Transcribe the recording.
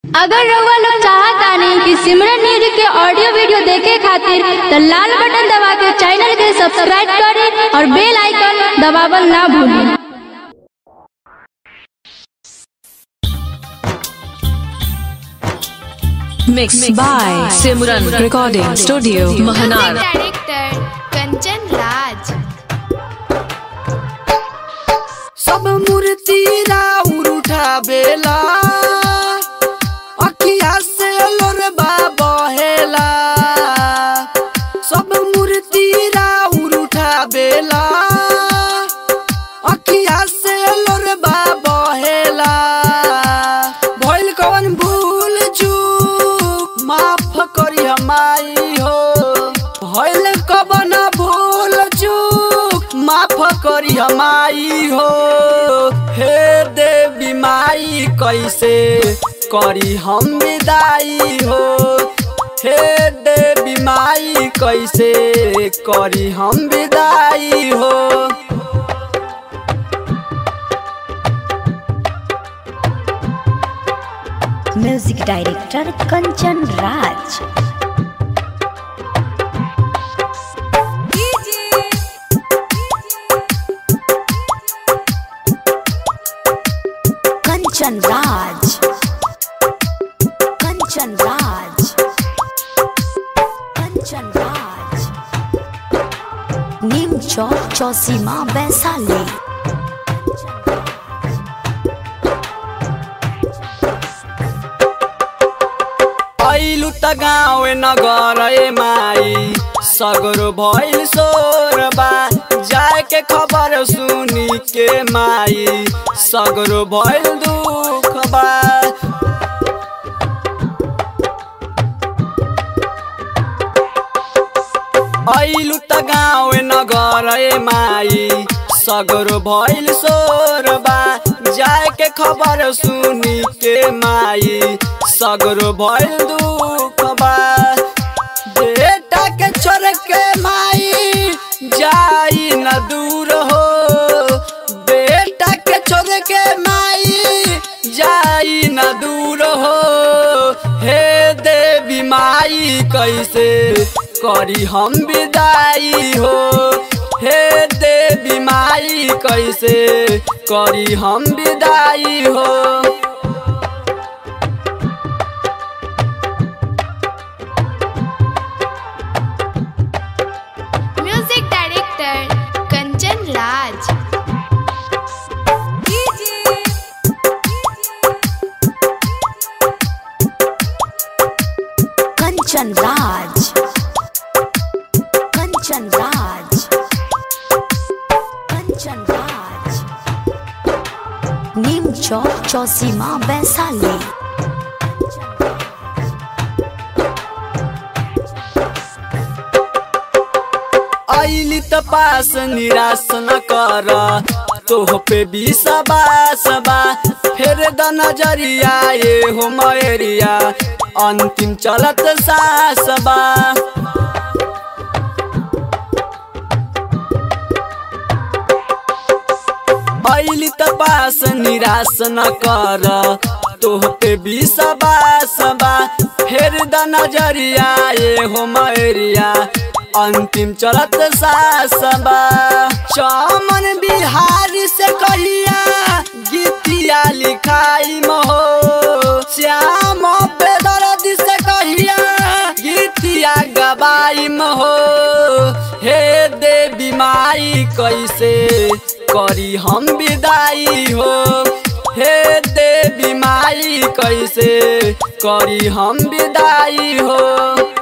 अगर रउआ लोग चाहतानी कि सिमरन न्यूज के ऑडियो वीडियो देखे खातिर त लाल बटन दबा के चैनल के सब्सक्राइब करी और बेल आइकन दबावल ना भूली Mixed by Simran Recording Studio, Mahanar. Director Kanchan Raj सब मूर्ति राउर उठावेला अखिया से लोरबा बहेला सब मूर्ति राउर उठावेला अखिया से लोरबा बहेला भइल कवन भूल चूक माफ करी हमाई हो भइल कवन भूल चूक माफ करी हमाई हो हे देवी माई कैसे करी हम विदाई हो हे देवी माई कैसे करी हम विदाई हो म्यूजिक डायरेक्टर कंचन राज कंचन राज कंचन राज कंचन राज नीम चौक चौसीमा वैशाली ऐलु त गाउँ नगर ए माई सगरो भइल सोरबा जाके खबर सुनी के माई सगरो भइल दुख बा ऐलु त गाउँ नगर ए माई सगरो भइल सोरबा जाके खबर सुनी के माई सगरो भइल दुख बा बेटा के छोड़ के माई जाई न दूर हो बेटा के छोड़ के माई जाई न दूर हो हे देवी माई कैसे करी हम विदाई हो हे देवी माई कैसे करी हम विदाई हो म्यूजिक डायरेक्टर कंचन राज कंचन राज कंचन राज कंचन राज नीम चौक चौसीमा वैशाली ऐली त पास निराश न कर तोह पे विश्वास बा फेर द नजरिया ये हो मयरिया अंतिम चलत सास बा ऐली त पास निराश न कर तोह पे विश्वास बा फेर द नजरिया ये हो मयरिया अंतिम चलत सासबा चमन बिहारी से कहिया गीतिया लिखाई महो श्याम बेदर्द से कहिया गीतिया गबाई महो हे देवी माई कैसे करी हम विदाई हो हे देवी माई कैसे करी हम विदाई हो